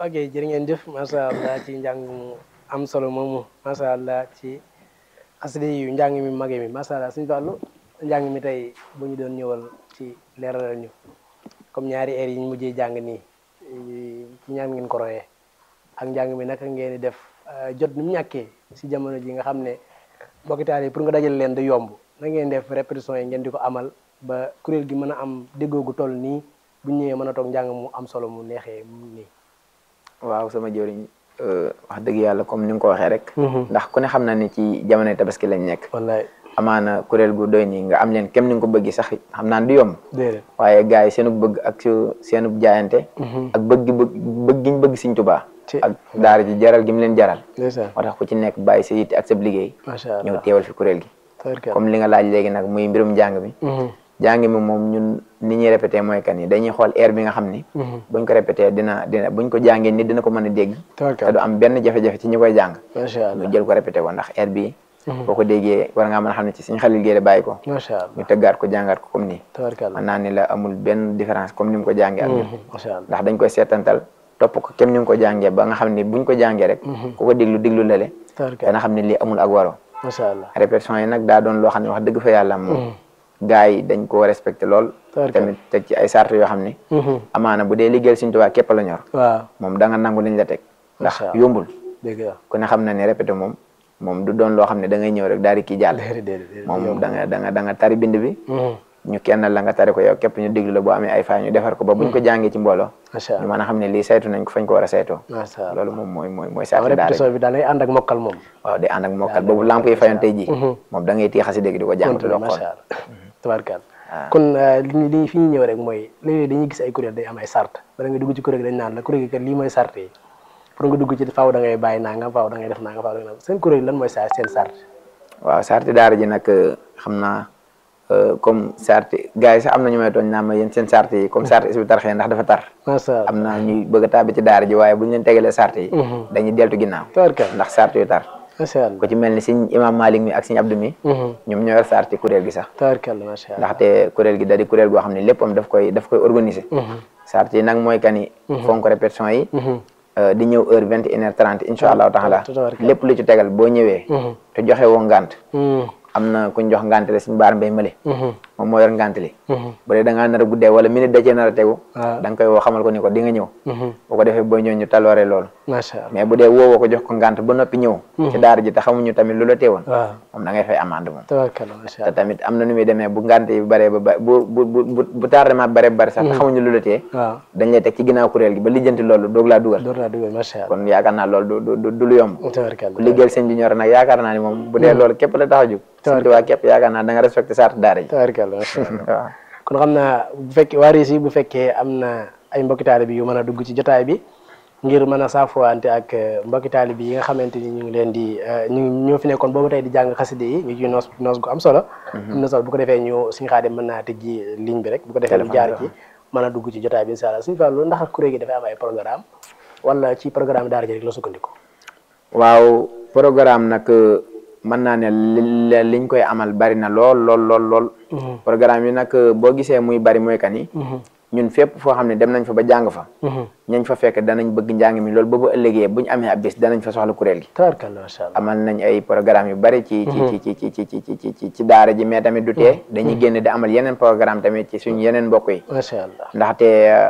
ok jërë ngeen jëf macha allah ci njàng mu am solo moomu macha allah ci xasida yu njàng mi mage mi macha allah suñu fàllu njàng mi tey bu ñu doon ñëwal ci leeralal ñu comme ñaari heures yi ñu mujjee jàng nii ci ñaan ngeen ko royee ak njàng mi naka ngeen di def jot ni mu ñàkkee si jamono ji nga xam ne mbokki taal yi pour nga dajal leen di yomb na ngeen def répétition yi ngeen di ko amal ba kuréel gi mën a am déggoo gu toll nii bu ñëwee mën a toog njàng mu am solo mu neexee nii. waaw sama jëriñ wax dëgg yàlla comme ni nga ko waxee rek. ndax ku ne xam na ni ci jamonoy tabaski lañ nekk. wallaay amaana kuréel gu doy nii nga am leen kem ni nga ko bëgg sax xam naa du yomb. déedéet waaye gars yi seenu bëgg ak seenu jaayante. ak bëgg bëgg bëgg giñ bëgg Sëñ Tuubaa. ak daara ji jaral gi mu leen jaral. ndeysaan moo tax ku ci nekk bàyyi sa yitte ak sa liggéey. macha allah ñëw teewal fi kuréel gi. comme li nga laaj léegi nag muy mbirum njàng mi. jàng mi moom ñun ni ñuy répété mooy kan yi dañuy xool air bi nga xam ni. buñ ko répété dina dina buñ ko jàngee nit dina ko mën a dégg. te du am benn jafe-jafe ci ñi koy jàng. macha allah ñu jël ko répété ko ndax air bi boo ko déggee war ngaa mën a xam ne ci suñu xalil géey bàyyi ko. macha allah ñu tëggaat ko jàngaat ko comme nii. tabarkalla mën naa ni la amul benn différence comme ni mu ko jàngee ak ñun. macha allah ndax dañ koy seetantal topp ko kem ni mu ko jàngee ba nga xam ne buñ ko jàngee rek. ku ko déglu déglu lale. tabarkalla dana xam ne lii amul ak waro macha allah répétition yi nag daa doon loo xam ne wax dëgg fa yàlla moom. gars yi dañ koo respecté lool. tamit teg ci ay sart yoo xam ne. amaana bu dee liggéeyal Sëñ Tuubaa képp la ñor. waaw moom da nga nangu liñ la teg. ndax Macha Allah. yombul. dégg nga ku ne xam na ne répété moom moom du doon loo xam ne da ngay ñëw rek daal di kii jàll. déedéet déedéet moom da nga da nga da nga tari bind bi. ñu kenn la nga tari ko yow képp ñu déglu la boo amee ay fay ñu defar ko ba buñ ko jàngee ci mbooloo. macha ñu allah mën a xam ne lii saytu nañ ko fañ ko war a saytoo. macha allah loolu moom mooy mooy mooy waaw saati daara répétition bi daal day ànd ak mokkal moom waaw day ànd ak mokkal boobu lamp yi fayoon tey jii. moom da ngay téye xasi dégg di ko jàng te doo xool. macha allah tabarkalla kon li li fi ñu ñëw rek mooy léeg-léeg dañuy gis ay kuréel day am ay sart bala nga dugg ci kuréel gi dañ naan la kuréel gi kat lii mooy sart yi pour nga dugg ci faaw da ngay bàyyi nangam faaw da ngay def nangam faaw da ngay def seen kuréel lan mooy sa seen sart waaw sarti daara ji nag xam naa comme sarti gars yi sax am na ñu may tooñ naa ma yéen seen sarti yi comme sarti Hizbut Tarqiyyah ndax dafa tar macha allah am na ñuy bëgg a tàbbi ci daara ji waaye bu ñu leen tegalee sarti yi dañuy deltu ginnaaw tabarkalla ndax sarti yu tar macha allah ku ci mel ni siñ imam Malik mi ak siñ Abdou mi ñoom ñoo yor sarti kuréel gi sax tabarkalla macha allah ndaxte kuréel gi da di kuréel goo xam ne léppam daf koy daf koy organiser sarti yi nag mooy kani fonk répétition yi di ñëw heure vingt et une heure trente incha allahu taala tabarkalla. lépp lu ci tegal boo ñëwee te joxe woo ngant am na kuñ jox ngant le suñu baar mbay male moom moo yor ngant li bu dee da ngaa nar a guddee wala minute da cee nar a tegu waaw da nga koy woo xamal ko ni ko di nga ñëw bu ko defee boo ñëw ñu taloore loolu macha allah mais bu dee woowoo ko jox ko ngant ba noppi ñëw ci daara ji te xamuñu tamit lu la teewoon waaw moom da ngay fay amande moom tabarkalla macha te allah tamit am na nu muy demee bu ngant yi baree ba ba bu bu bu bu tardement baree ba bari sax te xamuñu lu la tee waaw dañ lay teg ci ginnaaw kuréel gi ba lijjanti loolu doog laa dugal door naa dugal macha allah kon yaakaar naa loolu du du du lu yomb tabarkalla ku liggéeyal sëñ bi ñor nag yaakaar naa ni moom bu dee loolu képp la tax a jóg sëñ Tuubaa képp yaakaar naa da nga respecté sart daara ji tabarkalla macha allah waaw kon xam naa bu fekkee waa Rési bu fekkee am na ay mbokki taalibe bi yu mën a dugg ci jotaay bi ngir mën a saafuwante ak mbokki taalibe bi yi nga xamante ni ñu ngi leen di ñu ngi ñoo fi nekkoon boobu tey di jàng xaside yi ñu ciy noos noos gu am solo am na solo bu ko defee ñu suñu xaadim mën naa tëjji ligne bi rek bu ko defee ñu jaar ci mën a dugg ci jotaay bi incha allah suñu fàllu ndax kuréel gi dafay am ay programme wala ci programme daara ji rek la sukkandiku waaw programme nag mën naa ne li liñ koy amal bari na lool lool lool lool programme yi nag boo gisee muy bari mooy kan yi ñun fépp foo xam ne dem nañ fa ba jàng fa ñañ fa fekk danañ bëgg njàng mi loolu ba bu ëllëgee buñ amee ab bis danañ fa soxla kuréel gi tabarkalla macha allah amal nañ ay programme yu bari ci ci ci ci ci ci ci ci ci ci daara ji mais tamit du tee dañuy génn di amal yeneen programme tamit ci suñu yeneen mbokk yi macha allah ndaxte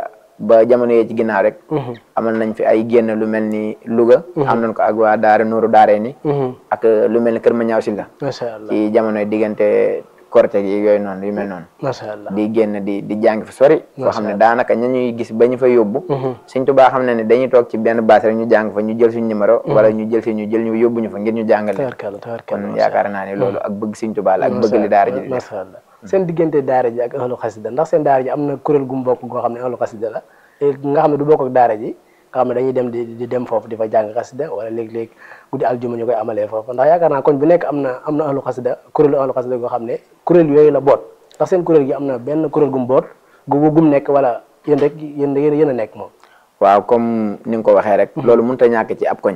ba jamono yee ci ginnaaw rek amal nañ fi ay génn lu mel ni Louga am nañ ko ak waa daara Nuuru Daare ni ak lu mel ni Kër Mañaaw Silla macha allah ci jamonoy diggante korte gi yooyu noonu yu mel noonu macha allah di génn di di jàng fi sori foo xam ne daanaka ña ñuy gis ba ñu fa yóbbu Sëñ Tuubaa xam ne ne dañuy toog ci benn base rek ñu jàng fa ñu jël suñu numéro wala ñu jël fi ñu jël ñu yóbbu ñu fa ngir ñu jàngale tabarkalla tabarkalla kon yaakaar naa ne loolu ak bëgg Sëñ Tuubaa la ak bëgg li daara ji di def macha allah seen diggante daara ji ak ahlu xasida ndax seen daara ji am na kuréel gu mu bokk goo xam ne ahlu xasida la nga xam ne du bokk ak daara ji nga xam ne dañuy dem di di dem foofu di fa jàng xasida wala léeg-léeg guddi aljuma ñu koy amalee foofu ndax yaakaar naa koñ bu nekk am na am na ahlu xasida kuréelu ahlu xasida goo xam ne kuréel yooyu la boot ndax seen kuréel gi am na benn kuréel gu mu boot gu gum nekk wala yéen rek yéen yéen yéen a nekk moom waaw comme ni nga ko waxee rek loolu mënut a ñàkk ci ab koñ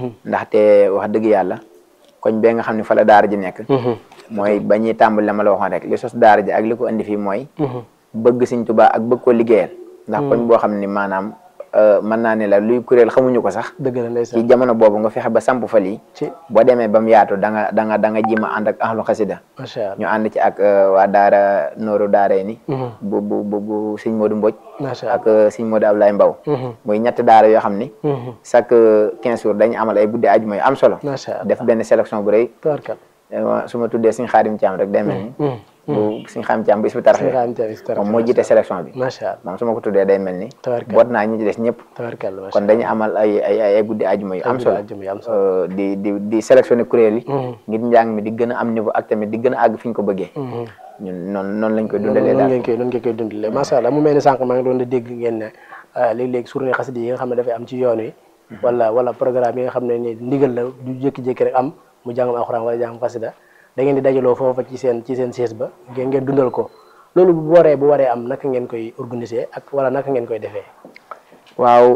ndaxte wax dëgg yàlla koñ bee nga xam ne fa la daara ji nekk mooy ba ñuy tàmbali la ma la waxoon rek li sos daara ji ak li ko indi fii mooy bëgg Sëñ Tuubaa ak bëgg ko liggéeyal ndax koñ boo xam ne maanaam mën naa ne la luy kuréel xamuñu ko sax dëgg la ci ndeysaan jamono boobu nga fexe ba samp fa lii ci boo demee ba mu yaatu da nga da nga da nga jima ànd ak ahlu xasida macha ñu allah ànd ci ak euh, waa daara nooru daaree ni Mhm. bu bu bu bu sëñ Modou Mbodj macha allah ak euh, sëñ Modou Ablaye Mbaw Mhm. muy ñetti daara yoo xam ni Mhm. chaque quinze jours dañu amal ay guddi ajuma yu am solo macha allah def benn sélection bu rëy tabarkal Euh, su ma tuddee sëñ Xaadim Thiam rek day mel ni Mhm. bu sëñ Xaadim Thiam bu isbu tarxe Sëñ Xaadim Thiam Hizbut Tarqiyyah. moom moo jiite sélection bi macha allah moom su ma ko tuddee day mel ni tabarkal boot naa ñi ci des ñëpp tabarkal macha kon dañu amal ay ay ay ay guddi ajuma yu am solo allah jëm yi am solo Euh, di di di sélectionné kuréel yi Mhm. ngir njàng mi di gën a am niveau ak tamit di gën a àgg fi ñu ko bëggee Mhm. ñun noonu noonu lañ koy noonu dundalee noonu daal ngeen koy noonu ngeen koy dundalee macha allah mu mel ni sànq maa ngi doon di dégg ngeen ne ah, léeg-léeg journée xasida yi nga xam ne dafay am ci yoon wi wala wala programme yi nga xam ne ni ndigal la du jékki-jékki rek am mu jàngam alxuraan wala jàngam xasida da ngeen di dajaloo foofa ci seen ci seen siège ba ngeen ngeen dundal ko loolu bu waree bu waree am naka ngeen koy organiser ak wala naka ngeen koy defee waaw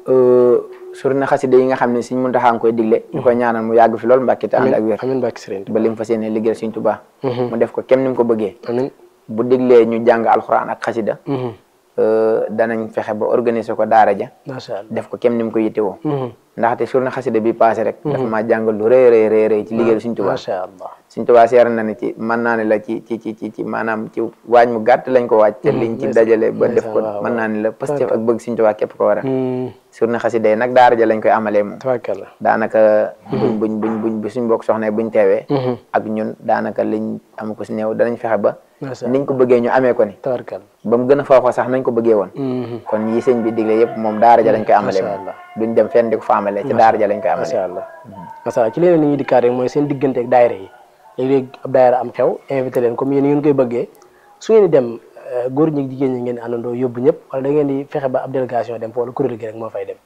surna xasida yi nga xam ne Sëriñ Muntaxa nga koy digle ñu koy ñaanal mu yàgg fi lool mbàkki te ànd ak wér amiin barke Sëriñ ba lim fas yéene liggéeyal Sëriñ Tuubaa Mhm. mu def ko kem ni mu ko bëggee amiin bu diglee ñu jàng alxuraan ak xasida Mhm. euh, danañ fexe ba organiser ko daara ja macha allah def ko kem ni mu ko yittewoo Mhm. ndaxte surna xasida bi passé rek dafa maa jàngal lu rëy rëy rëy rëy ci liggéeyal Sëriñ Tuubaa macha allah Sëriñ Tuubaa seer na ne ci mën naa ne la ci ci ci ci ci maanaam ci waaj mu gàtt lañ ko waaj te liñ ci ndeysaan, dajale ba def ko ndeysaan, waaw, mën naa ne la Pastef ak bëgg Sëriñ Tuubaa képp ko waral Mhm. surna xasida yi nag daara ja lañ koy amalee moom tabarkalla daanaka buñ buñ buñ buñ bu suñ mbokk soxna yi buñ teewee Mhm. ak ñun daanaka liñ am ko si néew danañ fexe ba macha allah niñ ko bëggee ñu amee ko ni tabarkalla ba mu gën a foofa sax nañ ko bëggee woon Mhm. kon yi sëñ bi digle yëpp moom daara ja lañ koy amalee Macha moom allah. duñ dem fenn di ko fa amalee ci daara ja lañ koy amalee macha allah macha allah ci leneen li ñuy dikkaat rek mooy seen diggante ak daayira yi léeg-léeg ab daayira am xew invité leen comme yéen ngeen koy bëggee su ngeen di dem euh, góor ñi ak jigéen ñi ngeen di àndandoo yóbbu ñëpp wala da ngeen di fexe ba ab délégation dem fa wala kuréel gi rek moo fay dem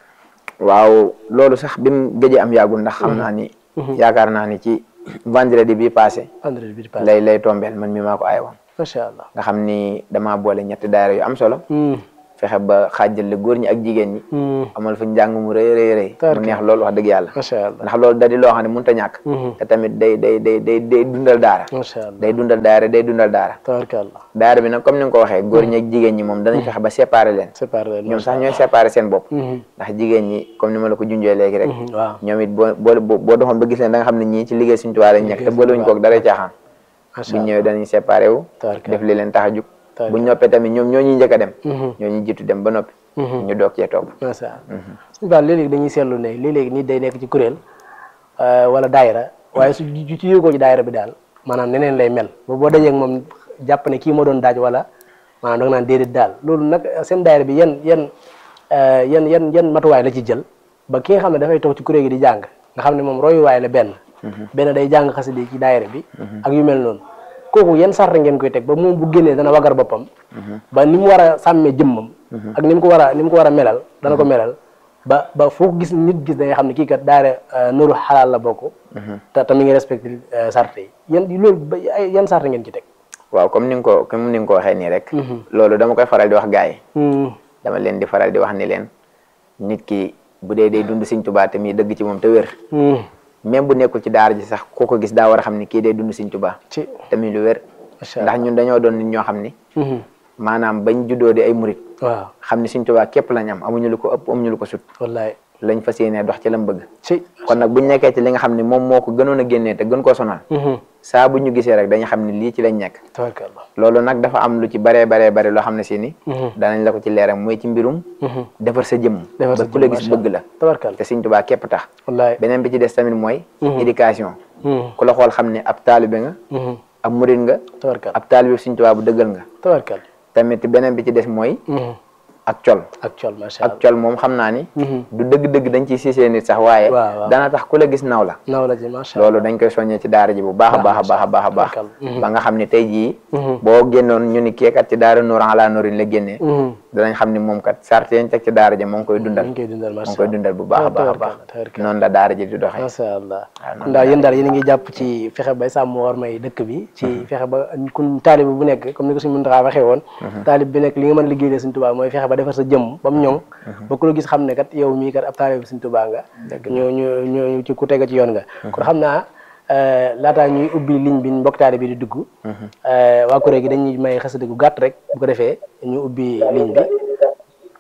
waaw loolu sax bi mu gëjee am yàggul ndax xam naa ni yaakaar naa ni ci vendredi bi passé vendredi bi di passé lay lay tombeel man mi maa ko ay woon macha allah nga xam ni damaa boole ñetti daara yu am solo Hmm, fexe ba xaajale góor ñi ak jigéen ñi hmm, amal fa njàng mu rëy rëy rëy mu Tarkalla. neex loolu wax dëgg yàlla macha allah ndax loolu da di loo xam ne mënut a ñàkk Mhm. te tamit day day day day day dundal daara macha allah day dundal daara day dundal daara tabarkalla daara bi nag comme ni nga ko waxee góor ñi ak jigéen ñi moom danañ fexe ba séparer leen séparé leen ñoom sax ñooy séparer seen bopp Mhm, ndax jigéen ñi comme ni ma la ko junjee léegi rek mhm, waaw ñoom it boo boo boo boo doxoon ba gis leen da nga xam ne ñii ci liggéey suñu tubaab lañ nekk te Liggéey boolewuñ koog dara caaxaan macha buñ allah ñëwee danañ séparé wu tabarkalla def li leen tax a jug Tarkalla. buñ noppee tamit ñoom ñoo ñuy njëkk a dem Mhm, ñoo ñuy jiitu dem ba noppi mhm. ñu doog cee topp macha allah suñu baal léeg-léeg dañuy seetlu ne léeg-léeg nit day nekk ci kuréel euh, wala daayira waaye su ju ci yëgoo ci daayira bi daal maanaam neneen lay mel ba boo dajee ak moom jàpp ne kii moo doon daaj wala maanaam da nga naan déedéet daal loolu nag seen daayira bi yan yan euh, yan yan yan matuwaay la ci jël ba ki nga xam ne dafay toog ci kuréel gi di jàng nga xam ne moom royuwaay la benn benn day jàng xasida ci daayira bi ak yu mel noonu kooku yan sart ngeen koy teg ba moom bu génnee dana wagar boppam ba ni mu war a sàmmee jëmmam ak ni mu ko war a ni mu ko war a melal dana ko melal ba ba foo ko gis nit gis da nga xam ne kii kat daara nuru xalaal la bokk te te mi ngi respecté sart yi yan loolu ba ay yan sart ngeen ci teg waaw comme ni nga ko comme ni nga ko waxee nii rek loolu dama koy faral di wax gars yi dama leen di faral di wax ni leen nit ki bu dee day dund Sëñ Tuubaa te muy dëgg ci moom te wér même bu nekkul ci daara ji sax ku ko gis daa war a xam ni kii day dund Sëñ Tuubaa ci te muy lu wér macha allah ndax ñun dañoo doon nit ñoo xam ni maanaam bañ juddoo di ay murit waaw xam ni Sëñ Tuubaa képp lañ am amuñu lu ko ëpp amuñu lu ko sut wallaay lañ fas yéenee dox ci lam bëgg ci kon nag buñ nekkee ci li nga xam ni moom moo ko gënoon a génnee te gën koo sonal saa bu ñu gisee rek dañu xam ni lii ci lañ nekk tabarkallah loolu nag dafa am lu ci baree baree bare loo xam ne si ni danañ la ko ci leeral mooy ci mbirum defar sa jëmm Defar sa ba ku la jëmm, gis macha bëgg la tabarkallah te Sëñ Tuubaa képp tax wallaay beneen bi ci des tamit mooy éducation Mhm. ku la xool xam ne ab taalibe nga Mhm. ab murit nga tabarkallah ab taalibe Sëñ Tuubaa bu dëggal nga tabarkallah tamit beneen bi ci des mooy Mhm. ak col ak col macha ak allah col moom xam naa ni Mhm. du dëgg-dëgg dañ ciy siisee nit sax waaye waaw, waaw. dana tax ku la gis naw la naw la ci macha allah loolu dañ koy soññee ci daara ji bu baax a baax a baax a baax a baax Tabarkalla. ba nga xam ne tey jii Mhm. boo génnoon ñu ni keekat ci daara Nuur ala Nuurin la génnee Mhm. danañ xam ni moom kat sart yañ teg ci daara ji moo ngi koy dundal ñu ngi koy dundal moo macha ngi koy allah dundal bu baax a baax a baax tabarkalla tabarkalla noonu la daara ji di doxee macha allah waaw kon daal yéen daal yéen a ngi jàpp ci fexe bay sàmm war may dëkk bi ci fexe ba kun taalib bu nekk comme ni ko suñu Muntaxa waxee woon taalib bi nekk li nga mën a liggéeyee Sëñ Tuubaa mooy fexe ba defar sa jëmm ba mu ñoŋ ba ku la gis xam ne kat yow mii kat ab taalib Sëñ Tuubaa nga ñu ñu ñu ci ku tega ci yoon nga kon xam naa laataa ñuy ubbi ligne bi mbokk taalib bi di dugg waa kuréel gi dañuy may xasida gu gàtt rek bu ko defee ñu ubbi ligne bi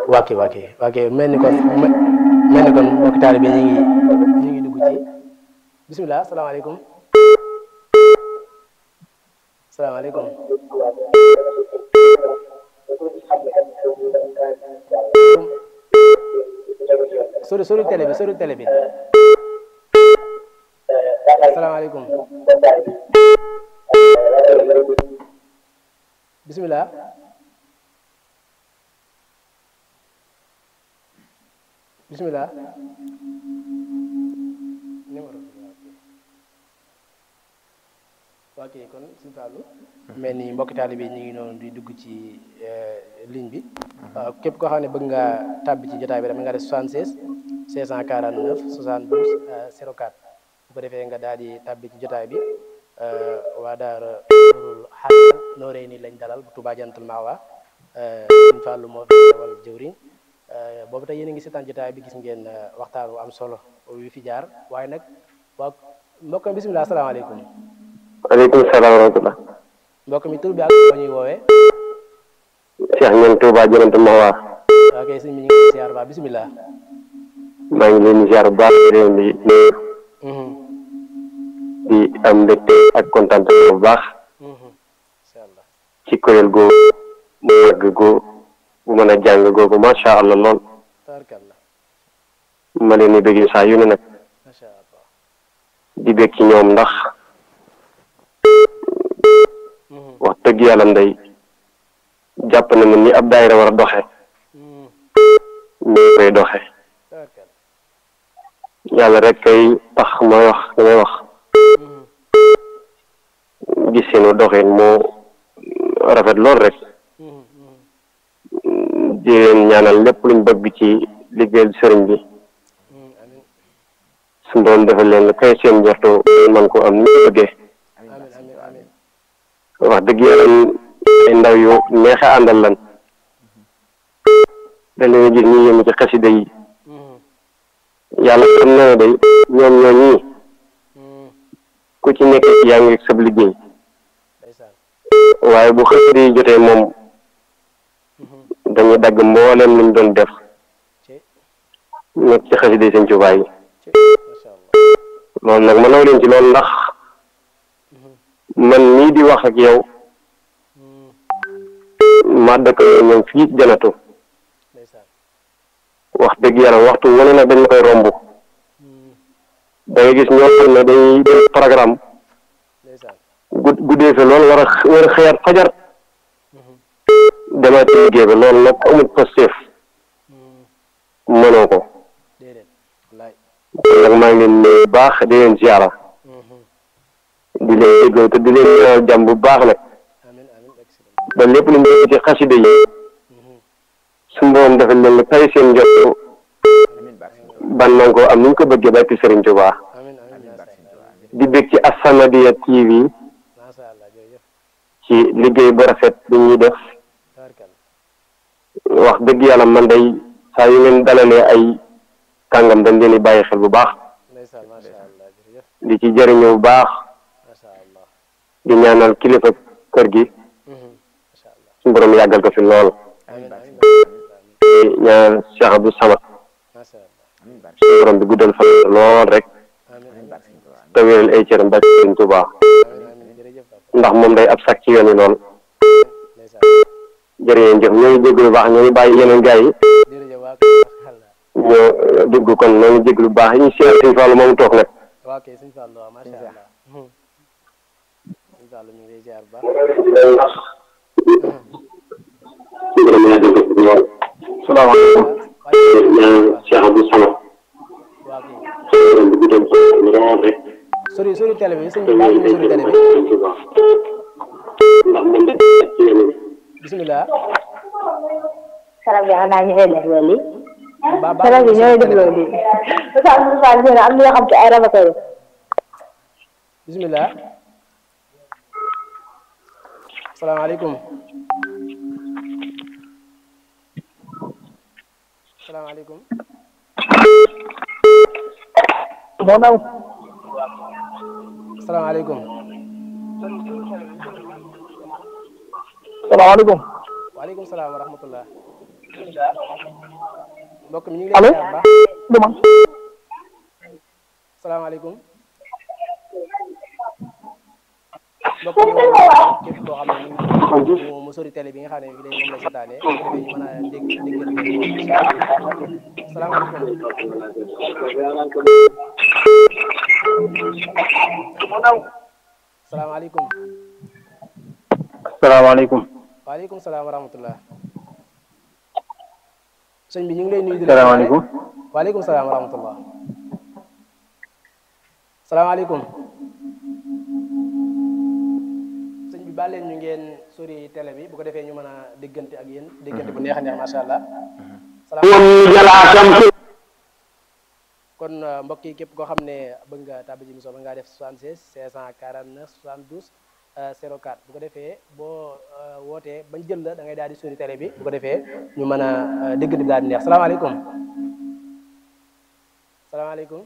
waa kay waa kay waa kay mel ni kon mel ni kon mbokk taalibe ñu ngi ñu ngi dugg ci bisimilah salaamaaleykum salaamaaleykum sori sori télé bi sori télé bi salaamaaleykum bisimilah bisimilah numéro bi waa kay kon suñu fàllu mel ni mbokki taalibe ñu ngi noonu di dugg ci ligne bi waaw képp koo xam ne bëgg nga tàbbi ci jotaay bi rek nga def 76 649 72 04 bu ko defee nga daal di tàbbi ci jotaay bi waa daara Nuurul Haqiqa Noreyni lañ dalal bu Touba Jannatul Mahwa suñu fàllu moo fi wal jëwriñ boobu tey yéen a ngi seetaan jotaay bi gis ngeen waxtaan wu am solo wi fi jaar waaye nag waa mbokk mi bisimilah asalaamaaleykum waaleykum salaam wa rahmatulah. mbokk mi tur bi ak ko ñuy woowee Cheikh ñoom Touba Jannatul Mahwa. waa kay sëñ bi ñu ngi ziar ba bisimilah. maa ngi leen di ziar bu baax di leen di nuyu di am mbégte ak kontaan bu baax incha allah ci kuréel gu mu màgg gu bu mën a jàng googu macha allah lool tabarkalla ma leen di bëggee saa yu ne nag macha allah di bég ci ñoom ndax wax dëgg yàlla ndey jàpp na ni ab daayira war a doxe ñu ngi koy doxe tabarkalla yàlla rek kay tax may wax damay wax gis seenu doxin moo rafet lool rek di leen ñaanal lépp luñ bëgg ci liggéeyal sëriñ bi amin suñu doon defal leen la kay seen njortu man ko am ni ñu bëggee amin amin amin wax dëgg yàlla ay ndaw yu neexe àndal lan da leen gis ñu yëmu ci xasida yi yàlla xam na ne day ñoom ñoo ñii ku ci nekk yaa ngi sab liggéey ndeysaan waaye bu xasida yi jotee moom dañuy dagg mbooleem luñ doon def ci nekk ci xasida yi sëñ Tuubaa yi ci macha allah loolu nag ma naw leen ci loolu ndax man nii di wax ak yow ma dëkk ñoom fii ci janatu ndeysaan wax dëgg yàlla waxtu wane nag dañ ma koy romb da ngay gis ñoo xam ne dañuy def programme ndeysaan gud guddee fi loolu war a war a xëyaat fajar demaat ci liggéey ba loolu nag amul positif mënoo ko déedéet wallaay kon nag maa ngi leen nuyu bu baax di leen ziara di leen déglu te di leen ñaanal jàmm bu baax nag amin amin excellent ba lépp lu ñu def ci xasida yi suñu borom defal leen lu tay seen njott amiin barke Sëñ Tuubaa. ban man ko am ni ñu ko bëggee barki Sëriñ Tuubaa amin amin amiin barke Sëñ macha Tuubaa. di bég ci As-Samadiyya TV macha allah jërëjëf ci liggéey bu rafet bi ñuy def tabarkalla wax dëgg yàlla man day saa yu ngeen dalalee ay kàngam dañ leen di bàyyi xel bu baax ndeysaan macha allah jërëjëf di ci jëriñu bu baax macha allah di ñaanal kilifa kër gi macha allah suñu borom yàggal ko fi lool amin barke amin Sëñ Tuubaa. di ñaanal Cheikh Abdou Samad macha allah amiin barke suñu borom bi guddal fan lool rek amin amiin amin barke Sëñ Tuubaa. te wéral ay cëram barki Sëriñ Tuubaa amin amin jërëjëf papa ndax moom day ab sac ci yoon yi lool ndeysaan jërëjëf jëf ñoo ngi jéglu bu baax ñoo ngi bàyyi yeneen gars yi jërëjëf waa kay macha allah ñoo dugg kon ñoo ngi jéglu bu baax ñu seet Sëriñ Fallu moom toog nag waa kay sëñ Fallou waaw macha allah sëñ Fallou ñu ngi lay ziar bu baax ndax salaamaaleykum Cheikh Abdou Samad waa kay sori sori télé bi sëñ bi baax na sori télé bi bisimilah sarab bi xanaa ñu ngi def loolu yi ba ba sarab bi ñooy def loolu yi Moussa Moussa nee na am na yoo xam te ay rab a koy def bisimilah salaamaaleykum salaamaaleykum moo naw salaamaaleykum salaamaaleykum waaleykum salaam wa rahmatullah mbokk mi ñu ngi lay ziar bu baax duma salaamaaleykum mbokk mi ñu képp koo xam ne ñu ngi mu mu sori télé bi nga xam ne bi léegi moom lay seetaane bu ko defee ñu mën a dégg déggal salaamaaleykum salaamaaleykum asalaamaaleykum waaleykum salaam wa rahmatullah sëñ bi ñu ngi lay nuyu di la salaamaaleykum waaleykum salaam wa rahmatullah salaamaaleykum sëñ bi baal leen ñu ngeen sori télé bi bu ko defee ñu mën a déggante ak yéen déggante bu neex a neex macha allah salaam kon euh, mbokk yi képp koo xam ne bëgg nga tàbbi ci émission ba ngaa def 76 549 72 euh, 04 bu ko defee boo euh, wootee bañ jël la da ngay daal di sori télé bi bu ko defee ñu mën a euh, déggante bi daal di neex salaamaaleykum salaamaaleykum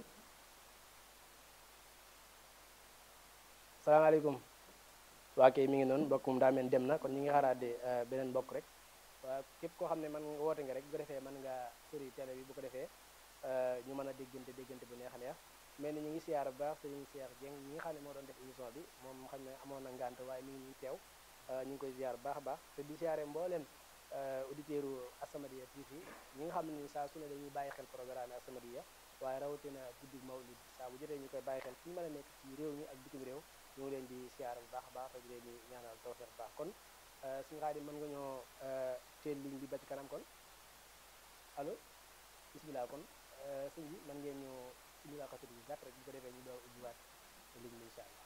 salaamaaleykum waa kay mi ngi noonu mbokk moom daa mel ni dem na kon ñi ngi xaaraat de beneen mbokk rek waa képp koo xam ne man nga woote nga rek bu ko defee mën nga sori télé bi bu ko defee ñu mën a déggante déggante bu neex a neex mel ni ñu ngi siyaar bu baax sëriñ Cheikh Dieng ñi nga xam ne moo doon def émission bi moom xam ne amoon na ngànt waaye mi ngi ñuy teew ñu ngi koy ziar bu baax a baax te di siyaare mbooleem auditeurs u As-Samadiyya TV ñi nga xam ne ni saa su ne dañuy bàyyi xel programme As-Samadiyya waaye rawatina guddi Mawlid saa bu jotee ñu koy bàyyi xel fu ñu mën a nekk ci réew mi ak bitim réew ñu ngi leen di siyaar bu baax a baax te di leen di ñaanal tawfeex bu baax kon suñu xaar mën nga ñoo teel ligne bi ba ci kanam kon allo bismillah kon sëñ bi man ngeen ñu indi laa ko bi gàtt rek bu ko defee ñu door ubbiwaat ligne bi incha allah